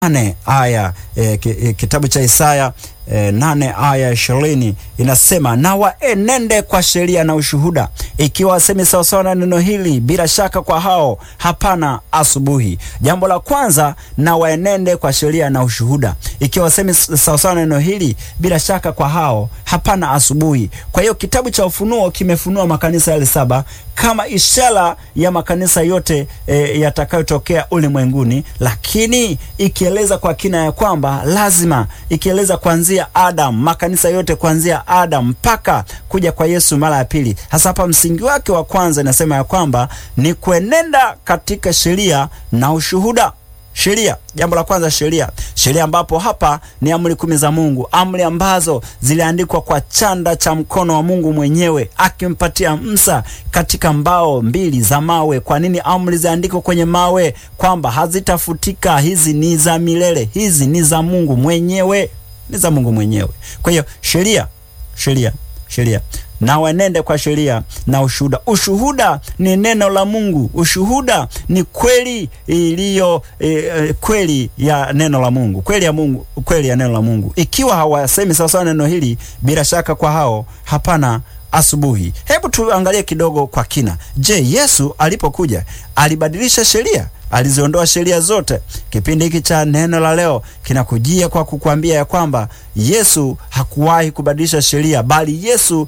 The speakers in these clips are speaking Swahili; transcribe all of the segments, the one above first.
nane aya e, ki, e, kitabu cha Isaya e, nane aya ishirini inasema, na waenende kwa sheria na ushuhuda, ikiwa wasemi sawasawa na neno hili, bila shaka kwa hao hapana asubuhi. Jambo la kwanza, na waenende kwa sheria na ushuhuda, ikiwa wasemi sawasawa na neno hili, bila shaka kwa hao hapana asubuhi. Kwa hiyo kitabu cha Ufunuo kimefunua makanisa yale saba kama ishara ya makanisa yote e, yatakayotokea ulimwenguni, lakini ikieleza kwa kina ya kwamba lazima, ikieleza kuanzia Adam, makanisa yote kuanzia Adam mpaka kuja kwa Yesu mara ya pili. Hasa hapa msingi wake wa kwanza inasema ya kwamba ni kuenenda katika sheria na ushuhuda. Sheria, jambo la kwanza, sheria. Sheria ambapo hapa ni amri kumi za Mungu, amri ambazo ziliandikwa kwa chanda cha mkono wa Mungu mwenyewe akimpatia Musa katika mbao mbili za mawe. Kwa nini amri ziandikwe kwenye mawe? Kwamba hazitafutika. Hizi ni za milele, hizi ni za Mungu mwenyewe, ni za Mungu mwenyewe. Kwa hiyo sheria, sheria, sheria na wenende kwa sheria na ushuhuda. Ushuhuda ni neno la Mungu. Ushuhuda ni kweli iliyo e, e, kweli ya neno la Mungu, kweli ya Mungu, kweli ya neno la Mungu. Ikiwa hawasemi sawasawa neno hili, bila shaka kwa hao hapana asubuhi. Hebu tuangalie kidogo kwa kina. Je, Yesu alipokuja alibadilisha sheria? Aliziondoa sheria zote? Kipindi hiki cha neno la leo kinakujia kwa kukwambia ya kwamba Yesu hakuwahi kubadilisha sheria, bali Yesu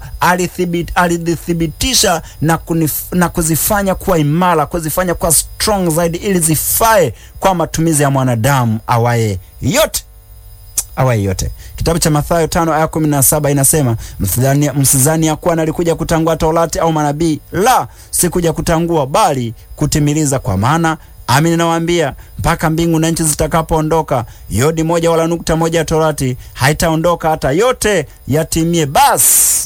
alithibitisha na, na kuzifanya kuwa imara, kuzifanya kuwa strong zaidi, ili zifae kwa matumizi ya mwanadamu awaye yote awaye yote. Kitabu cha Mathayo tano aya kumi na saba inasema msidhani ya kuwa nalikuja kutangua Torati au manabii, la, sikuja kutangua bali kutimiliza. Kwa maana Amin, nawaambia mpaka mbingu na nchi zitakapoondoka, yodi moja wala nukta moja ya Torati haitaondoka hata yote yatimie. Basi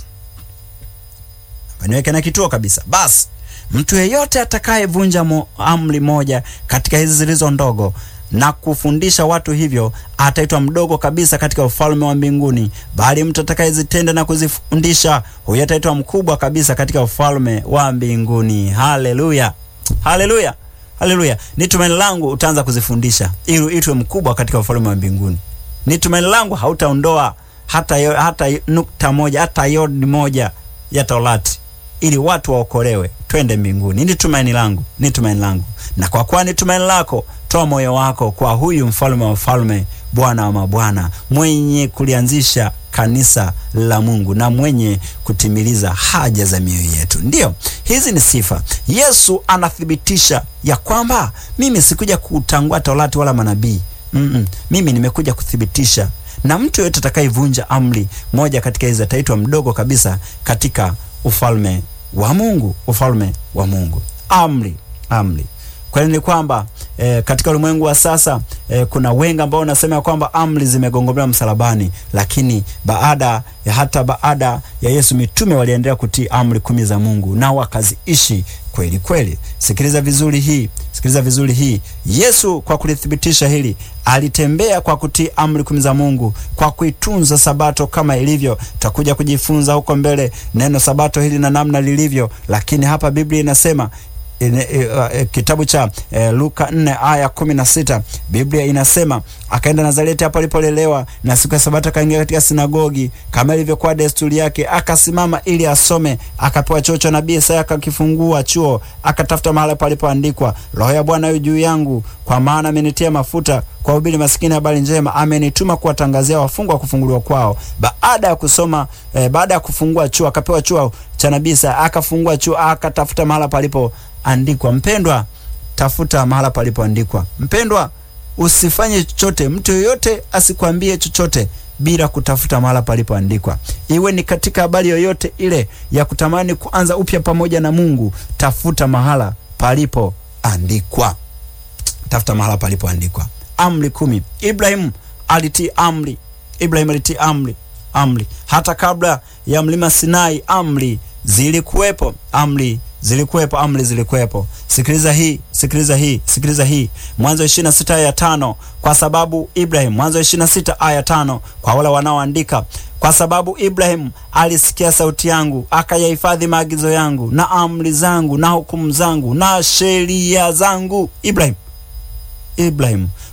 niweke na kituo kabisa. Basi mtu yeyote atakayevunja amri moja katika hizi zilizo ndogo na kufundisha watu hivyo, ataitwa mdogo kabisa katika ufalme wa mbinguni, bali mtu atakayezitenda na kuzifundisha, huyo ataitwa mkubwa kabisa katika ufalme wa mbinguni. Haleluya, haleluya. Haleluya! Ni tumaini langu utaanza kuzifundisha ili uitwe mkubwa katika ufalme wa mbinguni. Ni tumaini langu hautaondoa hata, yo, hata nukta moja hata yodi moja ya Torati ili watu waokolewe twende mbinguni. Ni tumaini langu, ni tumaini langu. Na kwa kuwa ni tumaini lako, toa moyo wako kwa huyu mfalme wa wafalme, Bwana wa mabwana, mwenye kulianzisha kanisa la Mungu na mwenye kutimiliza haja za mioyo yetu. Ndiyo, hizi ni sifa. Yesu anathibitisha ya kwamba mimi sikuja kutangua Torati wala manabii. mm -mm. Mimi nimekuja kuthibitisha, na mtu yoyote atakayevunja amri moja katika hizi ataitwa mdogo kabisa katika ufalme wa Mungu, ufalme wa Mungu. Amri, amri Kweli ni kwamba e, katika ulimwengu wa sasa e, kuna wengi ambao wanasema ya kwamba amri zimegongomewa msalabani, lakini baada ya hata baada ya Yesu mitume waliendelea kutii amri kumi za Mungu na wakaziishi kweli kweli. Sikiliza vizuri hii, sikiliza vizuri hii. Yesu kwa kulithibitisha hili alitembea kwa kutii amri kumi za Mungu, kwa kuitunza sabato kama ilivyo. Tutakuja kujifunza huko mbele neno sabato hili na namna lilivyo, lakini hapa Biblia inasema In, uh, kitabu cha uh, Luka 4 aya kumi na sita Biblia inasema akaenda Nazareti hapo alipolelewa, na siku ya Sabato akaingia katika sinagogi kama ilivyokuwa desturi yake, akasimama ili asome. Akapewa chuo cha nabii Isaya, akakifungua chuo, akatafuta mahali palipoandikwa, Roho ya Bwana yu juu yangu, kwa maana amenitia mafuta kuwahubiri masikini habari njema, amenituma kuwatangazia wafungwa kufunguliwa kwao. Baada ya kusoma eh, baada ya kufungua chuo, akapewa chuo cha nabii Isaya, akafungua chuo, akatafuta mahali palipo andikwa. Mpendwa, tafuta mahala palipoandikwa. Mpendwa, usifanye chochote, mtu yoyote asikwambie chochote bila kutafuta mahala palipoandikwa. Iwe ni katika habari yoyote ile ya kutamani kuanza upya pamoja na Mungu, tafuta mahala palipoandikwa, tafuta mahala palipoandikwa. Amri kumi. Ibrahimu alitii amri, Ibrahimu alitii amri, amri hata kabla ya mlima Sinai, amri zilikuwepo, amri zilikuwepo amri zilikuwepo. Sikiliza hii, sikiliza hii, sikiliza hii. Mwanzo ishirini na sita aya tano kwa sababu Ibrahim, Mwanzo ishirini na sita aya tano kwa wale wanaoandika, kwa sababu Ibrahim alisikia sauti yangu, akayahifadhi maagizo yangu na amri zangu na hukumu zangu na sheria zangu. Ibrahim Ibrahim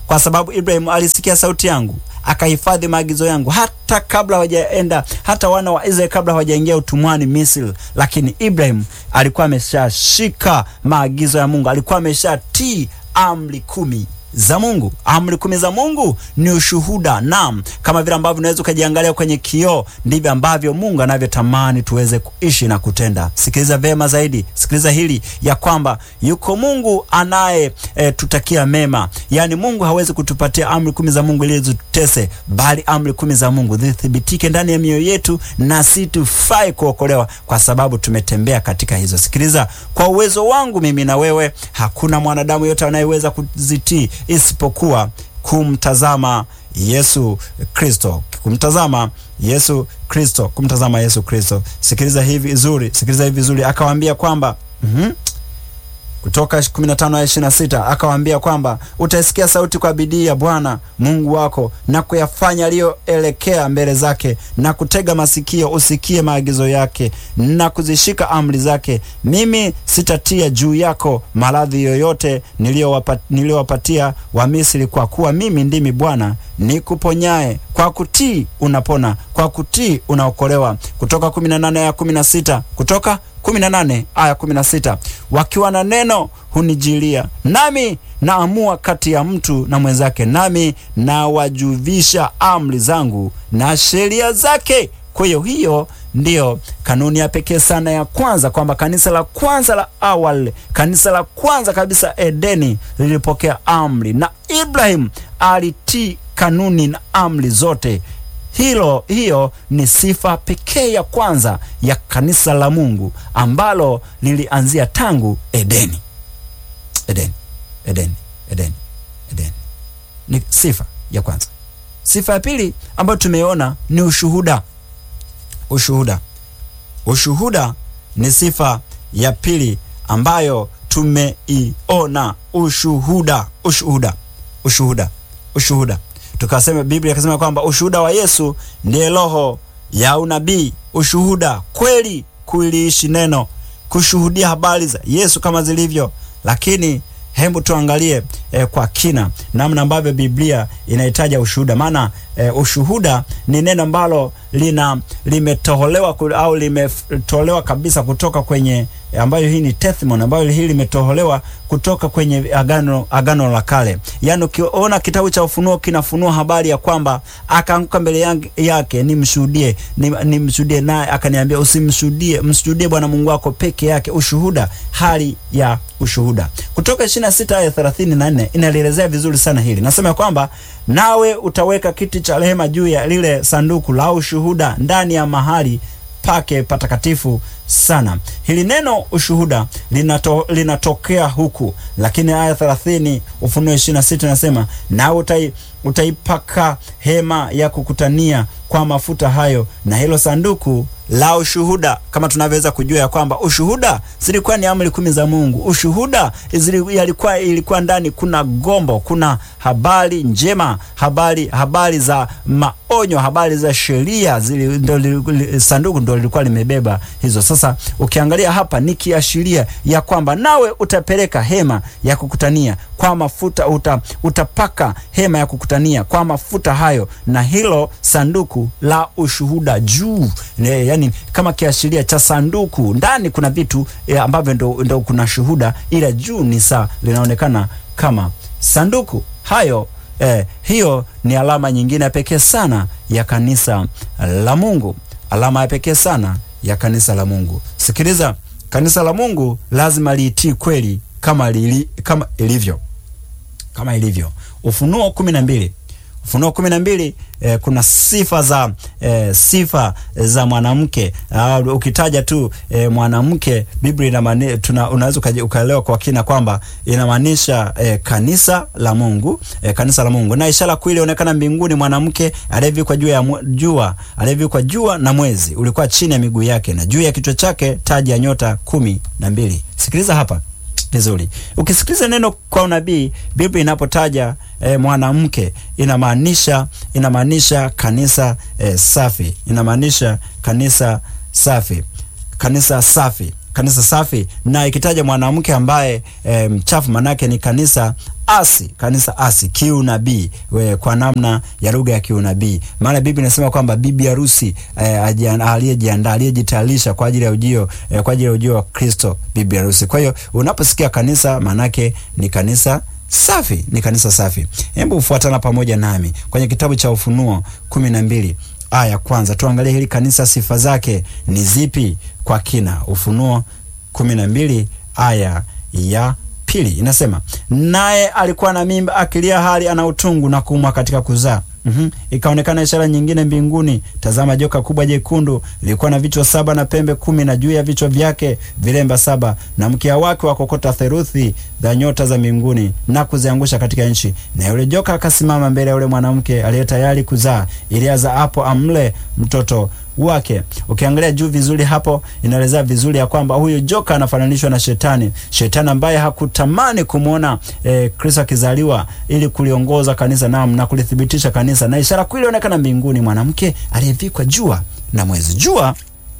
kwa sababu Ibrahim alisikia sauti yangu akahifadhi maagizo yangu hata kabla hawajaenda, hata wana wa Israeli kabla hawajaingia utumwani Misri. Lakini Ibrahim alikuwa ameshashika maagizo ya Mungu, alikuwa ameshatii amri kumi za Mungu. Amri kumi za Mungu ni ushuhuda. Naam, kama vile ambavyo unaweza ukajiangalia kwenye kioo, ndivyo ambavyo Mungu anavyotamani tuweze kuishi na kutenda. Sikiliza vema zaidi, sikiliza hili ya kwamba yuko Mungu anaye e, tutakia mema. Yaani Mungu hawezi kutupatia amri kumi za Mungu ili zitutese, bali amri kumi za Mungu zithibitike ndani ya mioyo yetu, na si tufai kuokolewa kwa sababu tumetembea katika hizo. Sikiliza, kwa uwezo wangu mimi na wewe, hakuna mwanadamu yote anayeweza kuzitii isipokuwa kumtazama Yesu Kristo, kumtazama Yesu Kristo, kumtazama Yesu Kristo. Sikiliza hivi vizuri, sikiliza hivi vizuri. Akawaambia kwamba mm -hmm. Kutoka 15 hadi 26 akawaambia kwamba utaisikia sauti kwa bidii ya Bwana Mungu wako na kuyafanya aliyoelekea mbele zake, na kutega masikio usikie maagizo yake na kuzishika amri zake. Mimi sitatia juu yako maradhi yoyote niliyowapatia Wamisri, kwa kuwa mimi ndimi Bwana nikuponyaye. Kwa kutii unapona, kwa kutii unaokolewa. Kutoka 18 ya 16 kutoka 18 aya 16, wakiwa na neno hunijilia, nami naamua kati ya mtu na mwenzake, nami nawajuvisha amri zangu na sheria zake. Kwa hiyo hiyo ndiyo kanuni ya pekee sana ya kwanza, kwamba kanisa la kwanza la awali, kanisa la kwanza kabisa Edeni lilipokea amri, na Ibrahim alitii kanuni na amri zote. Hilo hiyo ni sifa pekee ya kwanza ya kanisa la Mungu ambalo lilianzia tangu Edeni. Edeni, Edeni, Edeni, Edeni ni sifa ya kwanza. Sifa ya pili ambayo tumeona ni ushuhuda. Ushuhuda, ushuhuda ni sifa ya pili ambayo tumeiona. Ushuhuda, ushuhuda, ushuhuda, ushuhuda tukasema Biblia ikasema kwamba ushuhuda wa Yesu ndiye roho ya unabii. Ushuhuda kweli, kuliishi neno, kushuhudia habari za Yesu kama zilivyo. Lakini hebu tuangalie eh, kwa kina namna ambavyo Biblia inahitaja ushuhuda, maana eh, ushuhuda ni neno ambalo lina limetoholewa au limetolewa kabisa kutoka kwenye ambayo hii ni testimony ambayo hii limetoholewa kutoka kwenye agano, agano la kale. Yaani ukiona kitabu cha Ufunuo kinafunua habari ya kwamba akaanguka mbele yake, nimshuhudie nimshuhudie, naye akaniambia usimshuhudie, mshuhudie Bwana Mungu wako peke yake. Ushuhuda, hali ya ushuhuda. Kutoka 26 aya 34 inalielezea vizuri sana hili, nasema kwamba nawe utaweka kiti cha rehema juu ya lile sanduku la ushuhuda ndani ya mahali pake patakatifu sana. Hili neno ushuhuda linato, linatokea huku, lakini aya 30 Ufunuo 26 nasema nawe utai, utaipaka hema ya kukutania kwa mafuta hayo na hilo sanduku la ushuhuda. Kama tunavyoweza kujua ya kwamba ushuhuda zilikuwa ni amri kumi za Mungu. Ushuhuda ilikuwa ilikuwa ndani kuna gombo, kuna habari njema, habari habari za maonyo, habari za sheria, sanduku ndo lilikuwa limebeba hizo. Sasa ukiangalia hapa ni kiashiria ya kwamba nawe utapeleka hema ya kukutania kwa mafuta, uta, utapaka hema ya kukutania kwa mafuta hayo na hilo sanduku la ushuhuda juu Yani, kama kiashiria cha sanduku. Ndani kuna vitu e, ambavyo ndo, ndo kuna shuhuda, ila juu ni saa linaonekana kama sanduku hayo. E, hiyo ni alama nyingine ya pekee sana ya kanisa la Mungu, alama ya pekee sana ya kanisa la Mungu. Sikiliza, kanisa la Mungu lazima liitii kweli kama, lili, kama ilivyo kama ilivyo. Ufunuo kumi na mbili Ufunuo kumi na mbili eh, kuna sifa za eh, sifa za mwanamke uh, ukitaja tu eh, mwanamke Biblia inamaanisha tuna unaweza ukaelewa kwa kina kwamba inamaanisha eh, kanisa la Mungu eh, kanisa la Mungu. Na ishara kuu ilionekana mbinguni, mwanamke aliyevikwa juu ya jua, aliyevikwa jua na mwezi ulikuwa chini ya miguu yake, na juu ya kichwa chake taji ya nyota kumi na mbili. Sikiliza hapa vizuri. Ukisikiliza neno kwa unabii, Biblia inapotaja e, mwanamke inamaanisha inamaanisha kanisa e, safi, inamaanisha kanisa safi, kanisa safi, kanisa safi, na ikitaja mwanamke ambaye e, mchafu, manake ni kanisa asi kanisa asi kiunabii kwa namna ya lugha ya kiunabii. Maana Biblia inasema kwamba bibi harusi eh, aliyejiandaa aliyejitayarisha kwa ajili ya ujio eh, kwa ajili ya ujio wa Kristo, bibi harusi. Kwa hiyo unaposikia kanisa, manake ni kanisa safi, ni kanisa safi. Hebu ufuatana pamoja nami kwenye kitabu cha Ufunuo kumi na mbili aya kwanza, tuangalie hili kanisa, sifa zake ni zipi kwa kina. Ufunuo kumi na mbili aya ya pili inasema, naye alikuwa na mimba akilia, hali ana utungu na kuumwa katika kuzaa. Mm-hmm. Ikaonekana ishara nyingine mbinguni, tazama, joka kubwa jekundu lilikuwa na vichwa saba na pembe kumi, na juu ya vichwa vyake vilemba saba, na mkia wake wakokota theruthi za nyota za mbinguni na kuziangusha katika nchi. Na yule joka akasimama mbele ya yule mwanamke aliye tayari kuzaa, ili azaapo amle mtoto wake. Ukiangalia juu vizuri hapo, inaelezea vizuri ya kwamba huyu joka anafananishwa na Shetani, Shetani ambaye hakutamani kumwona eh, Kristo akizaliwa ili kuliongoza kanisa nam na kulithibitisha kanisa, na ishara kuu ilionekana mbinguni, mwanamke aliyevikwa jua na mwezi. Jua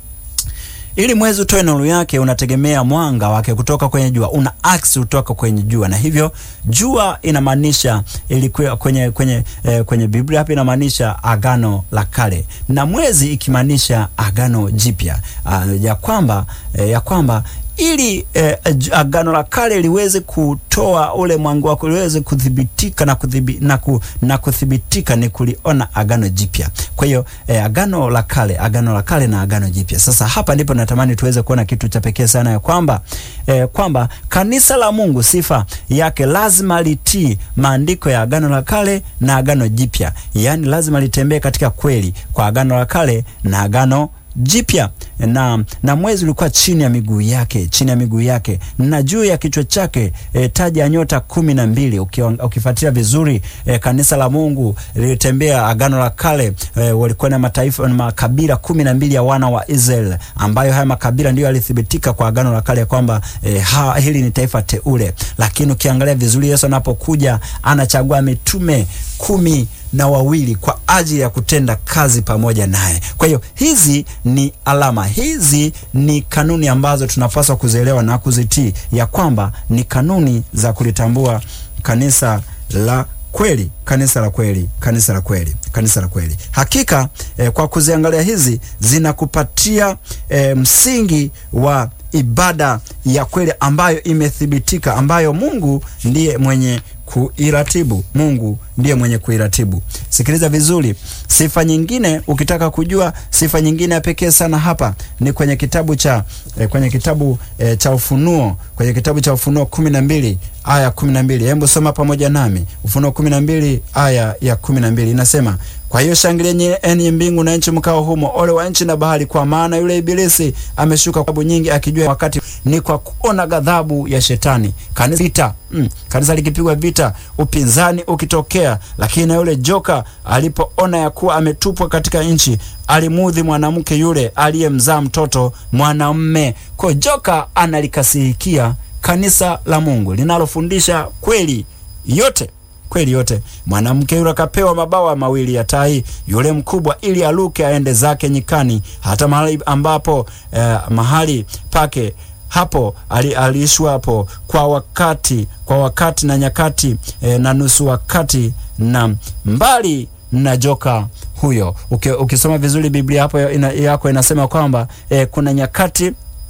ili mwezi utoe nuru yake unategemea mwanga wake kutoka kwenye jua, una aksi kutoka kwenye jua, na hivyo jua inamaanisha ilikuwa kwenye kwenye eh, kwenye Biblia hapa inamaanisha agano la kale, na mwezi ikimaanisha agano jipya, uh, ya kwamba eh, ya kwamba ili eh, agano la kale liweze kutoa ule mwanga wako liweze kudhibitika na, kudhibi, na, ku, na kuthibitika ni kuliona agano jipya. Kwa hiyo eh, agano la kale, agano la kale na agano jipya. Sasa hapa ndipo natamani tuweze kuona kitu cha pekee sana ya kwamba eh, kwamba kanisa la Mungu sifa yake lazima litii maandiko ya agano la kale na agano jipya, yaani lazima litembee katika kweli kwa agano la kale na agano jipya na, na mwezi ulikuwa chini ya miguu yake, chini ya miguu yake na juu ya kichwa chake e, taji ya nyota kumi na mbili. Ukifuatilia vizuri e, kanisa la Mungu lilitembea agano la kale e, walikuwa na mataifa na makabila kumi na mbili ya wana wa Israeli, ambayo haya makabila ndiyo yalithibitika kwa agano la kale kwamba e, ha, hili ni taifa teule. Lakini ukiangalia vizuri, Yesu anapokuja anachagua mitume kumi na wawili kwa ajili ya kutenda kazi pamoja naye. Kwa hiyo hizi ni alama, hizi ni kanuni ambazo tunapaswa kuzielewa na kuzitii, ya kwamba ni kanuni za kulitambua kanisa la kweli, kanisa la kweli, kanisa la kweli, kanisa la kweli. Hakika eh, kwa kuziangalia hizi zinakupatia eh, msingi wa ibada ya kweli ambayo imethibitika, ambayo Mungu ndiye mwenye kuiratibu. Mungu ndiye mwenye kuiratibu. Sikiliza vizuri, sifa nyingine, ukitaka kujua sifa nyingine ya pekee sana hapa ni kwenye kitabu cha eh, kwenye kitabu eh, cha Ufunuo, kwenye kitabu cha Ufunuo kumi na mbili aya kumi na mbili. Hebu soma pamoja nami Ufunuo kumi na mbili aya ya kumi na mbili inasema kwa hiyo shangilieni enyi mbingu na nchi mkao humo, ole wa nchi na bahari, kwa maana yule Ibilisi ameshuka kwa sababu nyingi, akijua wakati ni kwa kuona ghadhabu ya Shetani. Kanisa vita, mm, kanisa likipigwa vita, upinzani ukitokea, lakini na yule joka alipoona ya kuwa ametupwa katika nchi, alimudhi mwanamke yule aliyemzaa mtoto mwanamme. Kwa joka analikasirikia kanisa la Mungu linalofundisha kweli yote kweli yote. Mwanamke yule akapewa mabawa mawili ya tai yule mkubwa, ili aluke aende zake nyikani, hata mahali ambapo eh, mahali pake hapo aliishwa hapo kwa wakati kwa wakati na nyakati eh, na nusu wakati na mbali na joka huyo. Uki, ukisoma vizuri Biblia hapo ina, yako inasema kwamba eh, kuna nyakati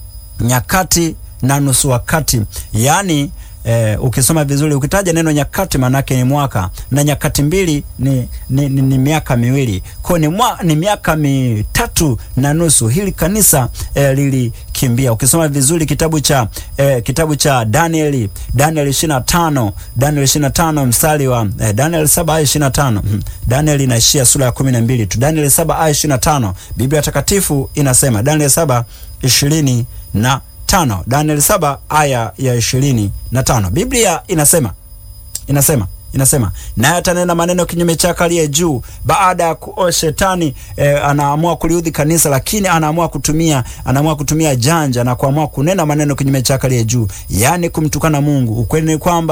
nyakati na nusu wakati, yaani Eh, ukisoma vizuri ukitaja neno nyakati maanake ni mwaka na nyakati mbili ni, ni, ni, ni miaka miwili kwa ni, mwa, ni miaka mitatu na nusu hili kanisa eh, lilikimbia. Ukisoma vizuri kitabu cha eh, kitabu cha Danieli Danieli 25 Danieli 25 mstari wa eh, Danieli 7 aya 25 Danieli inaishia sura ya 12 tu. Danieli 7 aya 25 Biblia takatifu inasema Danieli 7 20 na tano Daniel saba aya ya ishirini na tano Biblia inasema inasema inasema naye atanena maneno kinyume chake aliye juu. Baada ya kuo shetani eh, anaamua kuliudhi kanisa, lakini anaamua kutumia anaamua kutumia janja na kuamua kunena maneno kinyume chake aliye juu, yaani kumtukana Mungu. Ukweli ni kwamba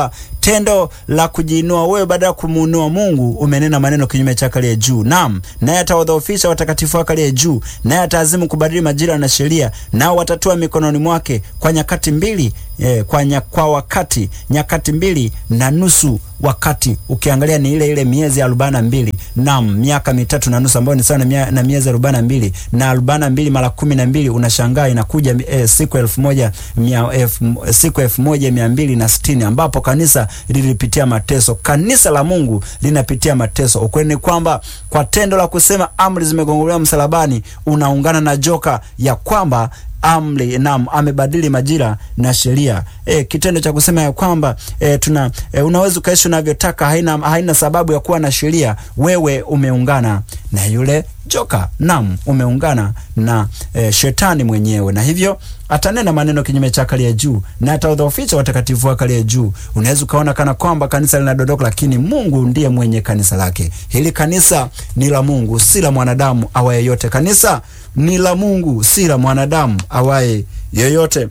tendo la kujiinua wewe badala ya kumuinua Mungu, umenena maneno kinyume chake aliye juu. Naam, naye atawadhoofisha watakatifu wake aliye juu, naye ataazimu kubadili majira na sheria, nao watatua mikononi mwake kwa nyakati mbili eh, kwa, nya, kwa wakati nyakati mbili na nusu wakati ukiangalia ni ile ile miezi arobaini na mbili naam, miaka mitatu na nusu ambayo ni sawa na, mia, na miezi arobaini na mbili na arobaini na mbili mara kumi na mbili unashangaa inakuja eh, siku elfu moja mia, elfu, siku elfu moja mia mbili na sitini ambapo kanisa lilipitia mateso. Kanisa la Mungu linapitia mateso. Ukweli ni kwamba kwa tendo la kusema amri zimegongolewa msalabani, unaungana na joka ya kwamba amri naam, amebadili majira na sheria. E, kitendo cha kusema ya kwamba e, tuna e, unaweza ukaishi unavyotaka, haina, haina sababu ya kuwa na sheria. Wewe umeungana na yule joka, naam, umeungana na e, shetani mwenyewe, na hivyo atanena maneno kinyume chake aliye juu na ataudhoofisha watakatifu wake aliye juu. Unaweza ukaona kana kwamba kanisa linadondoka, lakini Mungu ndiye mwenye kanisa lake. Hili kanisa ni la Mungu, si la mwanadamu awaye yote. Kanisa ni la Mungu, si la mwanadamu awaye yoyote,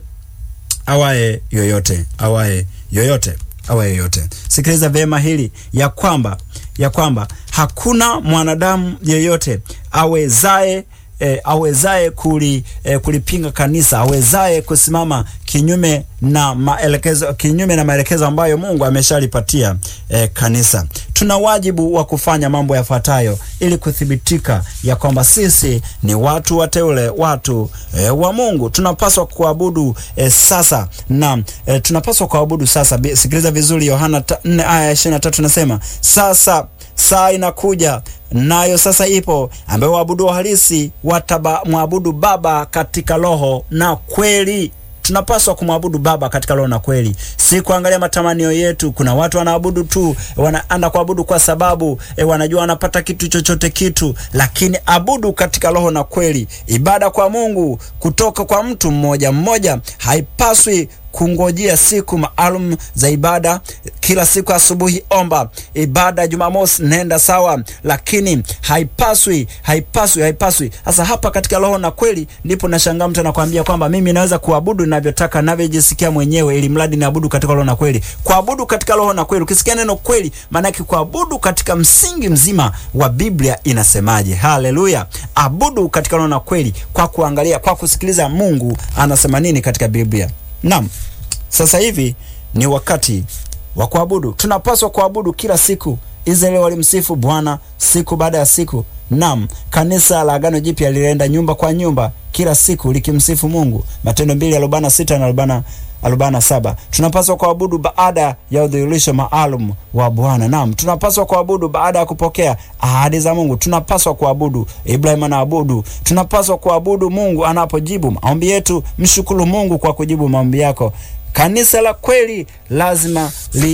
awaye yoyote, awaye yoyote, awaye yoyote. Sikiliza vyema hili ya kwamba ya kwamba hakuna mwanadamu yeyote awezaye E, awezaye kuli, e, kulipinga kanisa, awezaye kusimama kinyume na maelekezo kinyume na maelekezo ambayo Mungu ameshalipatia e, kanisa. Tuna wajibu wa kufanya mambo yafuatayo ili kuthibitika ya kwamba sisi ni watu wateule, watu e, wa Mungu. Tunapaswa kuabudu e, sasa na e, tunapaswa kuabudu sasa. Sikiliza vizuri, Yohana 4 aya 23 nasema, sasa saa inakuja nayo sasa ipo, ambayo waabudu halisi watamwabudu Baba katika roho na kweli. Tunapaswa kumwabudu Baba katika roho na kweli, si kuangalia matamanio yetu. Kuna watu wanaabudu tu, wanaenda kuabudu kwa sababu e, wanajua wanapata kitu chochote kitu, lakini abudu katika roho na kweli. Ibada kwa Mungu kutoka kwa mtu mmoja mmoja haipaswi kungojea siku maalum za ibada. Kila siku asubuhi omba, ibada Jumamosi nenda sawa, lakini haipaswi haipaswi haipaswi. Sasa hapa katika roho na kweli, ndipo nashangaa mtu anakuambia kwamba mimi naweza kuabudu ninavyotaka ninavyojisikia mwenyewe, ili mradi naabudu katika roho na kweli. Kuabudu katika roho na kweli, ukisikia neno kweli, maana yake kuabudu katika msingi mzima wa Biblia inasemaje? Haleluya! Abudu katika roho na kweli, kwa kuangalia, kwa kusikiliza Mungu anasema nini katika Biblia. Naam, sasa hivi ni wakati wa kuabudu. Tunapaswa kuabudu kila siku. Israeli walimsifu Bwana siku baada ya siku. Naam, kanisa la Agano Jipya lilienda nyumba kwa nyumba kila siku likimsifu Mungu. Matendo mbili arobaini na sita na arobaini arobaini na saba. Tunapaswa kuabudu baada ya udhihirisho maalum wa Bwana. Naam, tunapaswa kuabudu baada ya kupokea ahadi za Mungu. Tunapaswa kuabudu, Ibrahim anaabudu. Tunapaswa kuabudu Mungu anapojibu maombi yetu. Mshukuru Mungu kwa kujibu maombi yako. Kanisa la kweli lazima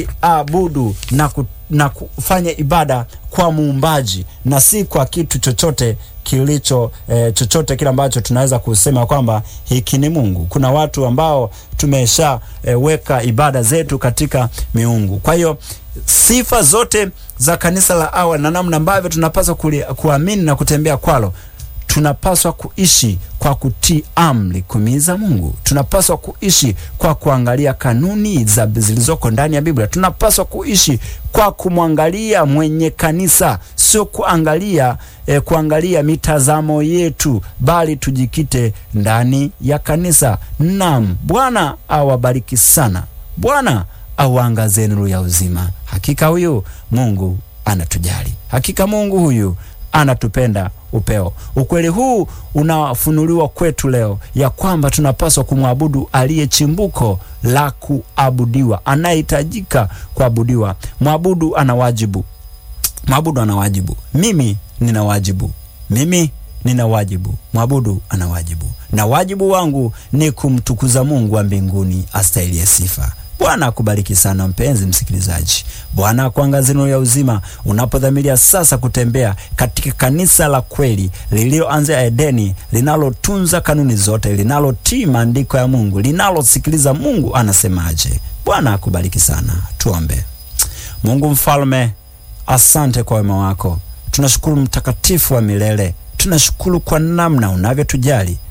liabudu na, ku, na kufanya ibada kwa muumbaji na si kwa kitu chochote kilicho eh, chochote kile ambacho tunaweza kusema kwamba hiki ni Mungu. Kuna watu ambao tumesha eh, weka ibada zetu katika miungu. Kwa hiyo sifa zote za kanisa la awali na namna ambavyo tunapaswa kuamini na kutembea kwalo tunapaswa kuishi kwa kutii amri kumi za Mungu. Tunapaswa kuishi kwa kuangalia kanuni za zilizoko ndani ya Biblia. Tunapaswa kuishi kwa kumwangalia mwenye kanisa, sio kuangalia eh, kuangalia mitazamo yetu, bali tujikite ndani ya kanisa. Naam, Bwana awabariki sana. Bwana auangazie nuru ya uzima. Hakika huyu Mungu anatujali. Hakika Mungu huyu anatupenda upeo. Ukweli huu unafunuliwa kwetu leo ya kwamba tunapaswa kumwabudu aliye chimbuko la kuabudiwa, anayehitajika kuabudiwa. Mwabudu ana wajibu, mwabudu ana wajibu. Mimi nina wajibu, mimi nina wajibu, mwabudu ana wajibu, na wajibu wangu ni kumtukuza Mungu wa mbinguni astahiliye sifa. Bwana akubariki sana mpenzi msikilizaji. Bwana akuangazie nuru ya uzima unapodhamiria sasa kutembea katika kanisa la kweli lililoanzia Edeni, linalotunza kanuni zote, linalotii maandiko ya Mungu, linalosikiliza Mungu anasemaje. Bwana akubariki sana. Tuombe. Mungu mfalme, asante kwa wema wako. Tunashukuru mtakatifu wa milele, tunashukuru kwa namna unavyotujali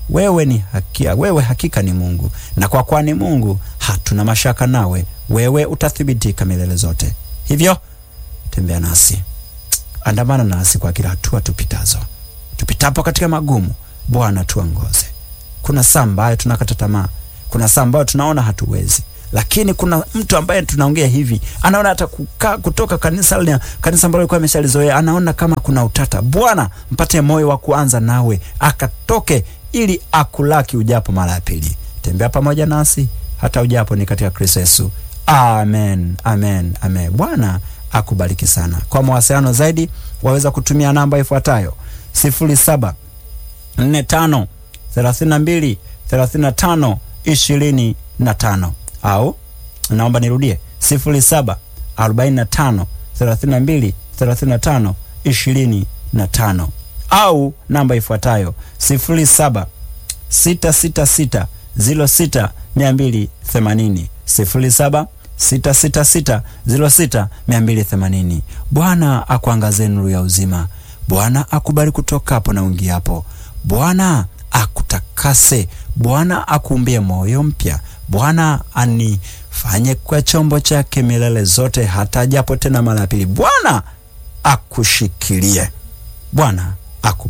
wewe ni hakia, wewe hakika ni Mungu, na kwa kuwa ni Mungu hatuna mashaka nawe, wewe utathibitika milele zote. Hivyo tembea nasi, andamana nasi kwa kila hatua tupitazo, tupitapo katika magumu. Bwana tuongoze. Kuna saa ambayo tunakata tamaa, kuna saa ambayo tunaona hatuwezi, lakini kuna mtu ambaye tunaongea hivi anaona hata kuka, kutoka kanisa lina, kanisa ambalo alikuwa ameshalizoea anaona kama kuna utata. Bwana mpate moyo wa kuanza nawe akatoke, ili akulaki ujapo mara ya pili. Tembea pamoja nasi hata ujapo ni katika Kristo Yesu. Amen, amen, amen. Bwana akubariki sana. Kwa mawasiliano zaidi waweza kutumia namba ifuatayo sifuri saba nne tano thelathini na mbili thelathini na tano ishirini na tano au naomba nirudie sifuri saba arobaini na tano thelathini na mbili thelathini na tano ishirini na tano au namba ifuatayo sifuri saba sita sita sita ziro sita mia mbili themanini sifuri saba sita sita sita ziro sita mia mbili themanini. Bwana akuangazie nuru ya uzima. Bwana akubali kutoka hapo na uingiapo. Bwana akutakase. Bwana akuumbie moyo mpya. Bwana anifanye kwa chombo chake milele zote, hata japo tena mara ya pili. Bwana akushikilie. Bwana aku